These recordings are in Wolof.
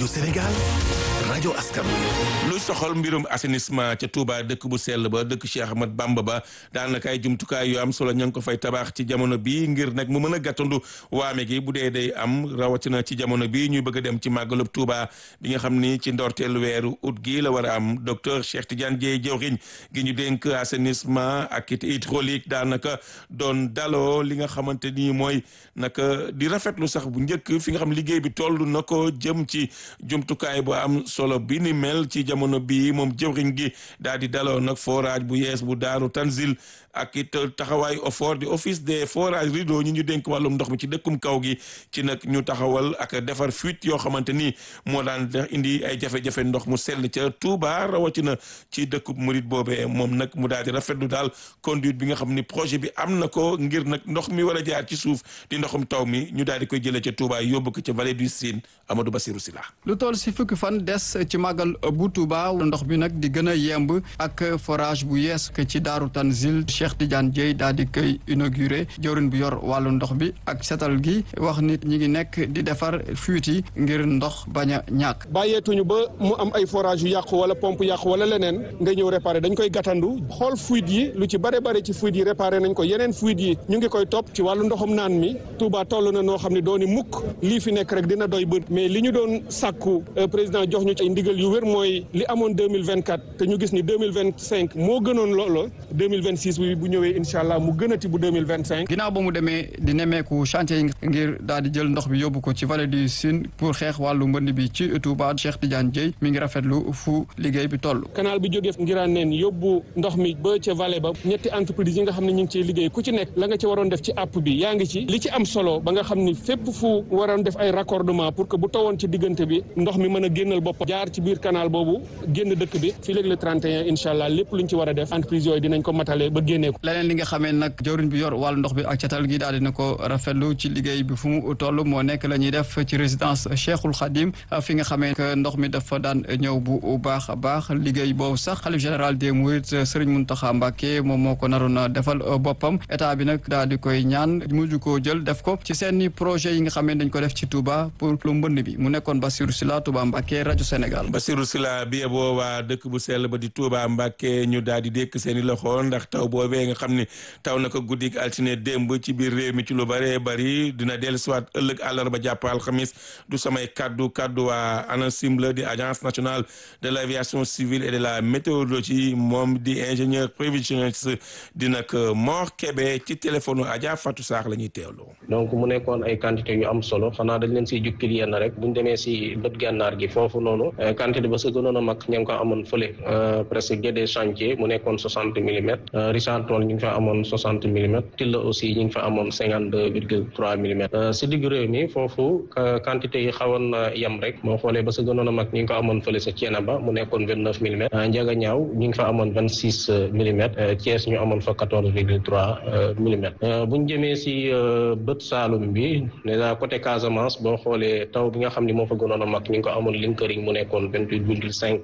rajo Sénégal rajo askan lu soxal mbirum assainissement ca Touba dëkk bu sell ba dëkk Cheikh Ahmad Bamba ba daanaka ay jumtukaay yu am solo ña ngi ko fay tabax ci jamono bi ngir nag mu mën a gàttandu waame gi bu dee day am rawatina ci jamono bi ñuy bëgg a dem ci màggalub Touba bi nga xam ni ci ndorteelu weeru ut gi la war a am docteur Cheikh Tidiane Dieye jawriñ gi ñu dénk assainissement ak it hydraulique daanaka doon daloo li nga xamante ni mooy naka di rafetlu sax bu njëkk fi nga xam liggéey bi toll na ko jëm ci jumtukaay bu am solo bi ni mel ci jamono bii moom jëwriñ gi daal di daloo nag forage bu yees bu daaru Tanzil ak it taxawaayu OFOR di office des forages rideau ñi ñu dénk wàllum ndox mi ci dëkkum kaw gi ci nag ñu taxawal ak defar fuite yoo xamante ni moo daan indi ay jafe-jafe ndox mu sell ca Touba rawatina ci dëkkub murit boobee moom nag mu daal di rafetlu daal conduite bi nga xam ni projet bi am na ko ngir nag ndox mi war a jaar ci suuf di ndoxum taw mi ñu daal di koy jëlee ca Touba yóbbu ko ca vallée du Sine Amadou Bassirou Sylla lu toll si fukki fan des ci màggal bu Touba ndox bi nag di gën a yemb ak forage bu yees ke ci Daaru Tanzil Cheikh Tidiane Dieye daal di koy inauguré jawriñ bu yor wàllu ndox bi ak setal gi wax nit ñi ngi nekk di defar fuite yi ngir ndox bañ a ñàkk bàyyeetuñu ba mu am ay forage yu yàqu wala pompe yàqu wala leneen nga ñëw réparé dañ koy gàttandu xool fuite yi lu ci bare bare ci fuite yi réparé nañ ko yeneen fuite yi ñu ngi koy topp ci wàllu ndoxum naan mi Touba toll na noo xam ne dooni mukk lii fi nekk rek dina doy bët mais li ñu doon sàkku président jox ñu ci ay ndigal yu wér mooy li amoon 2024 te ñu gis ni 2025 moo gënoon loolo 2026 bi bu ñëwee incha allah mu gënati bu 2025 ginnaaw ba mu demee di nemmeeku chantier yi ngir daal di jël ndox bi yóbbu ko ci vallée du Sine pour xeex wàllu mbënd bi ci Touba Cheikh Tidiane Dieye mi ngi rafetlu fu liggéey bi toll canal bi jógee ngiraan neen yóbbu ndox mi ba ca vallée ba ñetti entreprise yi nga xam ne ñu ngi ciy liggéey ku ci nekk la nga ci waroon def ci app bi yaa ngi ci li ci am solo ba nga xam ni fépp fu waroon def ay raccordement pour que bu tawoon ci diggante bi ndox mi mën a génnal bopp jaar ci biir canal boobu génn dëkk bi fii léegi le 31 incha allah lépp luñ ci war a def entreprise yooyu dinañ ko matale ba génnee ko leneen li nga xamee nag jawriñ bi yor wàllu ndox bi ak catal gi daal dina ko rafetlu ci liggéey bi fu mu toll moo nekk la ñuy def ci résidence Cheikhul Khadim fi nga xamee que ndox mi dafa daan ñëw bu baax a baax liggéey boobu sax xalif général des Mourides Serigne Mountakha Mbacké moom moo ko naroon a defal boppam état bi nag daal di koy ñaan mujj koo jël def ko ci seeni projet yi nga xamee dañ ko def ci Touba pour lu mbënd bi mu nekkoon Bassirou Sylla Touba Mbacké rajo Sénégal Bassirou Sylla bi yeboo waa dëkk bu sell ba di Touba Mbacké ñu daal di dékk seeni loxo ndax taw boobee nga xam ni taw na ko guddik altine démb ci biir réew mi ci lu bëree bëri dina dellu siwaat ëllëg àllarba jàpp alxamis du samay kaddu kaddu waa ANACIM la di agence nationale de l' aviation civile et de la météorologie moom di ingénieur prévisionniste di nag Mor Kébé ci téléphone Adja Fatou Sarr la ñuy teewloo. donc mu nekkoon ay quantité yu am solo xanaa dañ leen siy jukkil yenn rek buñ demee si bët gànnaar gi foofu noonu quantité ba sa gënoon a mag ña ngi ko amoon fële presque Guédé chantier mu nekkoon soixante millimètres Richard Toll ñu ngi fa amoon soixante millimètres Tilla aussi ñu ngi fa amoon cinquante deux virgule trois millimètres si diggu réew mi foofu quantité yi xawoon na yem rek moo xoolee ba sa gënoon a mag ñu ngi ko amoon fële sa Thiénaba mu nekkoon vingt neuf millimètres Ndiaga Niaw ñu ngi fa amoon vingt six millimètres Thiès ñu amoon fa quatorze virgule trois millimètres bu ñu jëmee si bët Saalum bi déjà côté Casamance boo xoolee taw bi nga xam ni moo fa gënoon a mag ñu ngi ko amoon Linkering mu nekkoon vingt huit virgule cinq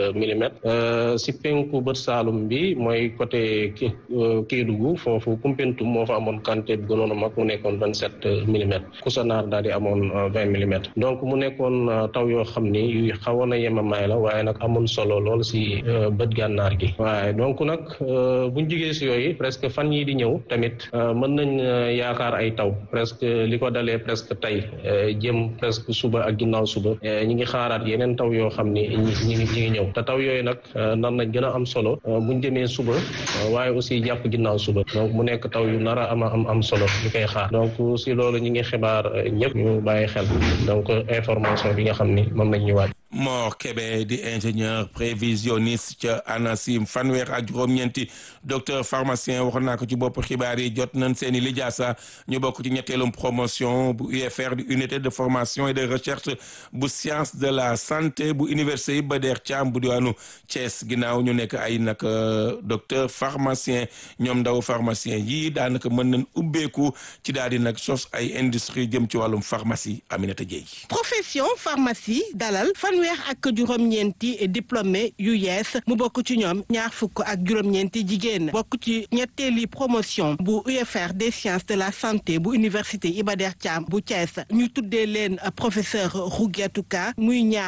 millimètres si penku bët Saalum bi mooy côté Kédougou foofu Koumpentoum moo fa amoon quantité bi gënoon a mag mu nekkoon vingt sept millimètres Koussanar daal di amoon vingt millimètres donc mu nekkoon taw yoo xam ni yu xawoon a yemamaay la waaye nag amoon solo lool si bët gànnaar gi waaye donc nag buñ jigee si yooyu presque fan yii di ñëw tamit mën nañ yaakaar ay taw presque li ko dalee presque tey jëm presque suba ak ginnaaw suba ñi ngi xaaraat yeneen taw yoo xam ni ñi ngi ñi ngi ñëw te taw yooyu nag nar nañ gën a am solo buñ jëmee suba waaye aussi jàpp ginnaaw suba donc mu nekk taw yu nar a am am am solo ñu koy xaar donc si loolu ñi ngi xibaar ñëpp ñu bàyyi xel donc information bi nga xam ni moom lañ ñu waaj Mor Kébé di ingénieur prévisionniste ca ANACIM fanweer ak juróom-ñeenti docteur pharmacien waxoon naa ko ci bopp xibaar yi jot nañ seen i lijaasa ñu bokk ci ñetteelum promotion bu UFR di unité de formation et de recherche bu science de la santé bu université Iba Der Thiam bu diwaanu Thiès ginnaaw ñu nekk ay nag docteur pharmacien ñoom ndaw pharmacien yii daanaka mën nañ ubbeeku ci daal di nag sos ay industrie jëm ci wàllum pharmacie Aminata Dieye. profession pharmacie dalal fanweer ak juróom-ñeenti diplômé yu yees mu bokk ci ñoom ñaar fukk ak juróom-ñeenti jigéen bokk ci ñetteeli promotion bu UFR des sciences de la santé bu université Iba Der Thiam bu Thiès ñu tuddee leen professeur Rougiatou Ka muy ñaar